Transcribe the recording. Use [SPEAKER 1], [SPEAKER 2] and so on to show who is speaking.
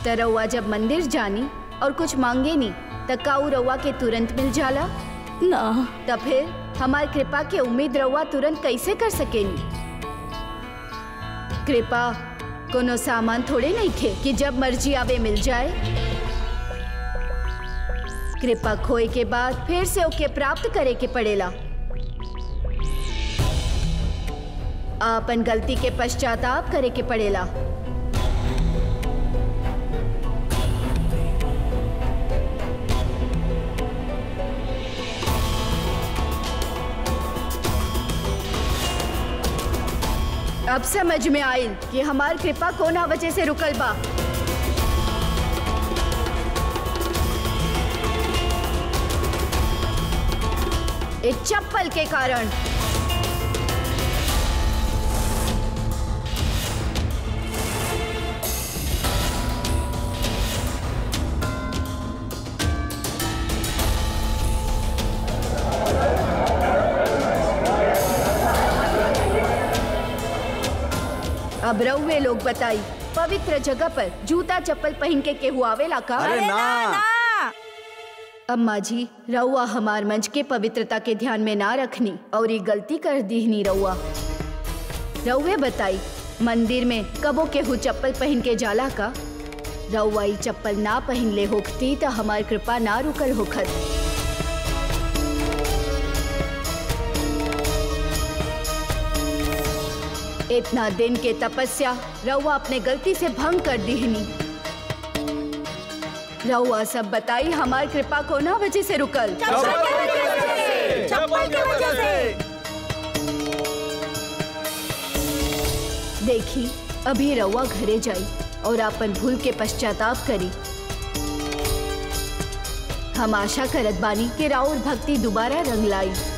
[SPEAKER 1] त रउआ जब मंदिर जानी और कुछ मांगे नी त का उ रउआ के तुरंत मिल जाला
[SPEAKER 2] ना
[SPEAKER 1] त फिर हमार कृपा के उम्मीद रउआ तुरंत कैसे कर सकेनी कृपा कोनो सामान थोड़े नहीं खे कि जब मर्जी आवे मिल जाए कृपा खोए के बाद फिर से ओके प्राप्त करे के पड़ेला आपन गलती के पश्चाताप करे के पड़ेला अब समझ में आयल कि हमार कृपा कोना वजह से रुकल बा एक चप्पल के कारण अब रउए लोग बताई पवित्र जगह पर जूता चप्पल पहन के केहू आवेला का
[SPEAKER 3] अरे ना
[SPEAKER 1] अम्मा जी रउआ हमार मंच के पवित्रता के ध्यान में ना रखनी और ये गलती कर दीहनी रउआ रउए बताई मंदिर में कबो केहू चप्पल पहन के जाला का रउआ ई चप्पल ना पहन ले होखती तो हमार कृपा ना रुकल होखत इतना दिन के तपस्या रउआ अपने गलती से भंग कर दीहनी रउआ सब बताई हमार कृपा को ना वजह से रुकल
[SPEAKER 3] चप्पल के वजह से
[SPEAKER 1] देखी अभी रउआ घरे जाई और अपन भूल के पश्चाताप करी हम आशा करत बानी कि राउर भक्ति दोबारा रंग लाई